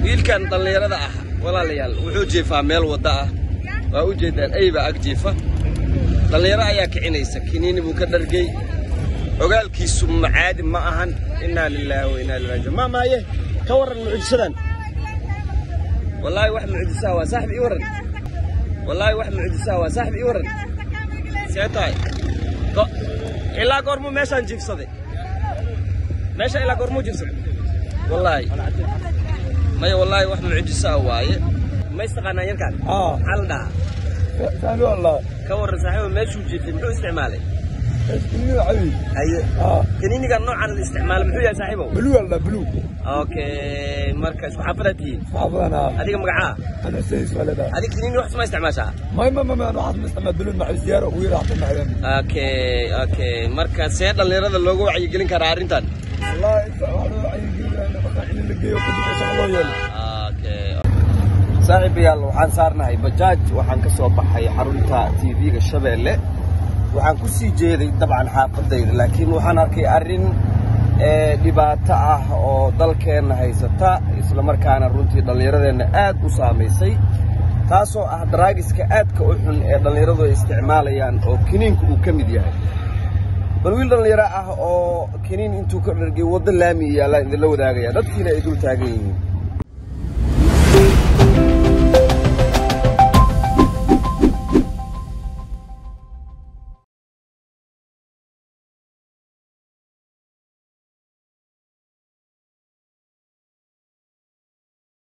wiilkan dhallinyarada ah walaalayaal wuxuu jiifaa meel wadda ah waa u jeedaan eybaa ag jiifa dhallinyaro ayaa kicinaysa kiniini buu ka dhargey ogaalkiisu macaadi ma ahan innaa lilaahi wa innaa ilaihi raajiun maa maaye ka warran mucjisadan wallaahi wax mucjisaa waa saaxib ii warran wallaahi wax mucjisaa waa saaxib ii warran see tahay Go- ilaa goormuu meeshaan jiifsaday meesha ilaa goormuu jiifsaday wallaahi maya wallaahi wax mucjisaa waaye ma istaqaanaa yarkaan اه maxaa la dhahaa ثاني والله ka warran saaxiiba meeshuu jiifay muxuu isticmaalay اسكني حبيبي haye اه kaniinigan noocan la isticmaala muxuu yahay saaxiibow بلو والله بلو okay marka isku xaafadaad tihiin حافظ انا adiga magacaa انا سيس ولد adiga kaniini wax ma isticmaashaa ما ما ما ما انا واحد مستعمل بلو مع الزياره ويرا حتى مع ذنبي okay okay marka see dhallinyarada looga wacyigelin karaa arrintan والله انت واحد عيني انا بقى اللي جاي وكنت ما شاء الله يلا okay saaxiibayaal waxaan saarnahay bajaaj waxaan ka soo baxay xarunta tv-ga shabeelle waxaan ku sii jeeday dabcan xaafadayda laakiin waxaan arkay arrin ee, dhibaato ah oo dalkeenna haysata islamarkaana runtii dhallinyaradeenna aad u saamaysay taasoo ah daraagiska aadka u xun ee dhallinyaradu ay isticmaalayaan oo kiniinka uu ka mid yahay bal wiil dhallinyaro ah oo kiniin intuu ka dhargay waddo laami yaallaan idinla wadaagaya dadkiina ay dul taagan yihiin